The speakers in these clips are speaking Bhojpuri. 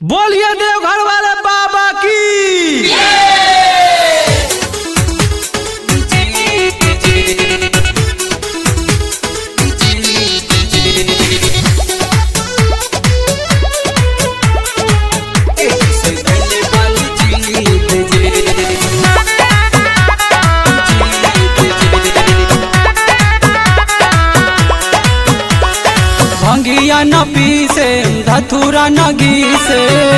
बोलिए देवघर वाले बाबा की भंगिया न पीसे धथुरा न गीसे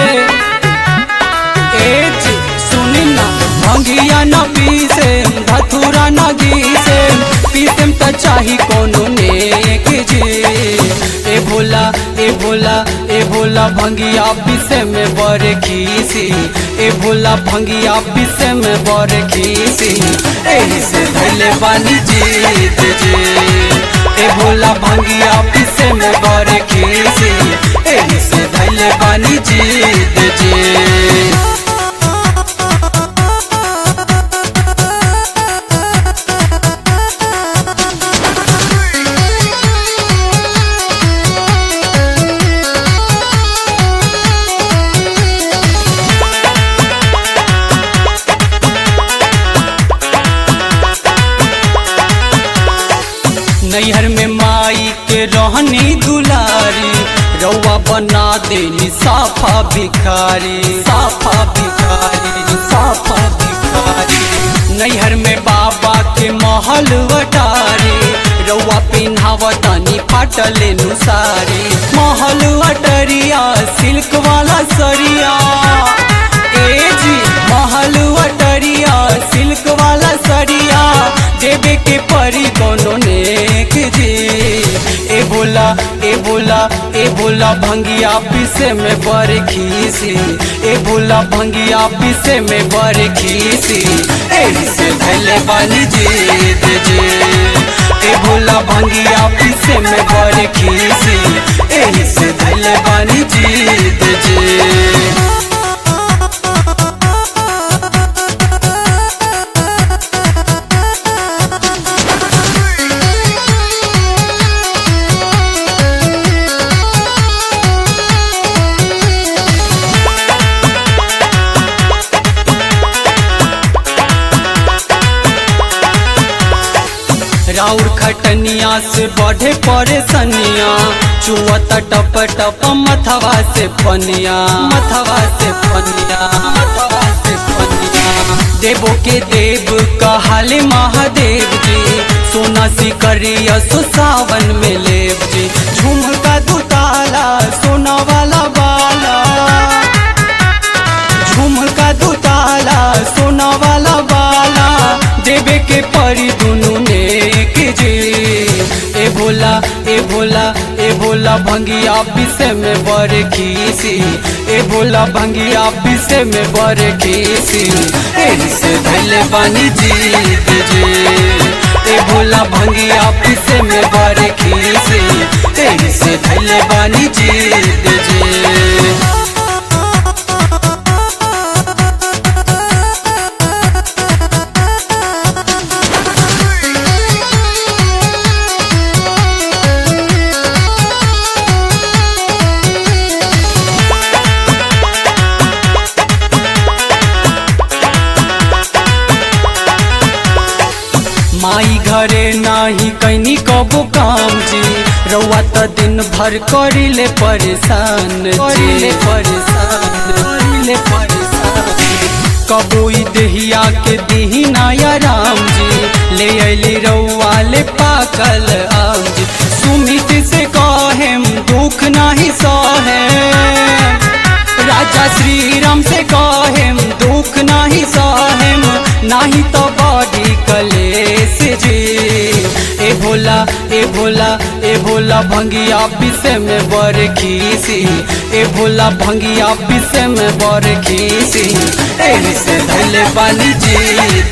एच सुनी ना भंगिया न पीसे धथुरा न गीसे पीसेम त चाही कोनो नेक जी ए भोला ए भोला ए भोला भंगिया पीसे में बर खीसी ए भोला भंगिया पीसे में बर खीसी एही से धैले बानी जीत जी ए भोला भंगिया पीसे में बर खीसी एही से धैले बानी जीत जी नैहर में माई के रहनी दुलारी रउआ बना देनी साफा भिखारी साफा भिखारी साफा भिखारी नैहर में बाबा के महल वटारी रउआ पिन्हावतानी फाटल नुसारी महल अटरिया सिल्क वाला सरिया ए जी महल अटरिया सिल्क वाला सरिया देवे के परी कोनो नेक जी ए बोला ए बोला ए बोला भंगिया पीसे में बर खीसी ए बोला भंगिया पीसे में बर खीसी एही से धैले बानी जीत जी ए भोला भंगिया पीसे में बर खीसी एही से धैले बानी जीत जी राउर खटनिया से बढ़े परेशनिया चुअत टप टप मथवा से पनिया मथवा से पनिया मथवा से पनिया देवो के देव कहाले महादेव जी सोना सिकरिया सो सावन में लेव जी झुमका दुताला सोना वाला बाला झुमका दुताला सोना वाला बाला देवे के परी दुनु नेक जी ए भोला ए भोला ए भोला भंगिया पीसे में बर खीसी ए भोला भंगिया पीसे में बर खीसी एही से धैले बानी जीत जी ए भोला भंगिया पीसे में बर खीसी एही से धैले बानी जीत जी माई घरे नाही कैनी कबो काम जी रउआ त दिन भर करिले परेशान करिले परेशान करिले परेशान कबो ई देहिया के दिही नाया राम जी ले अली रउआ ले पाकल आम जी सुमित से कहेम दुख नाही सहे राजा श्री राम से कहेम दुख नाही सहेम नाही तो बॉडी कलेस जी ए भोला ए भोला ए भोला भंगिया पीसे में बर खीसी ए भोला भंगिया पीसे में बर खीसी एही से धैले बानी जीत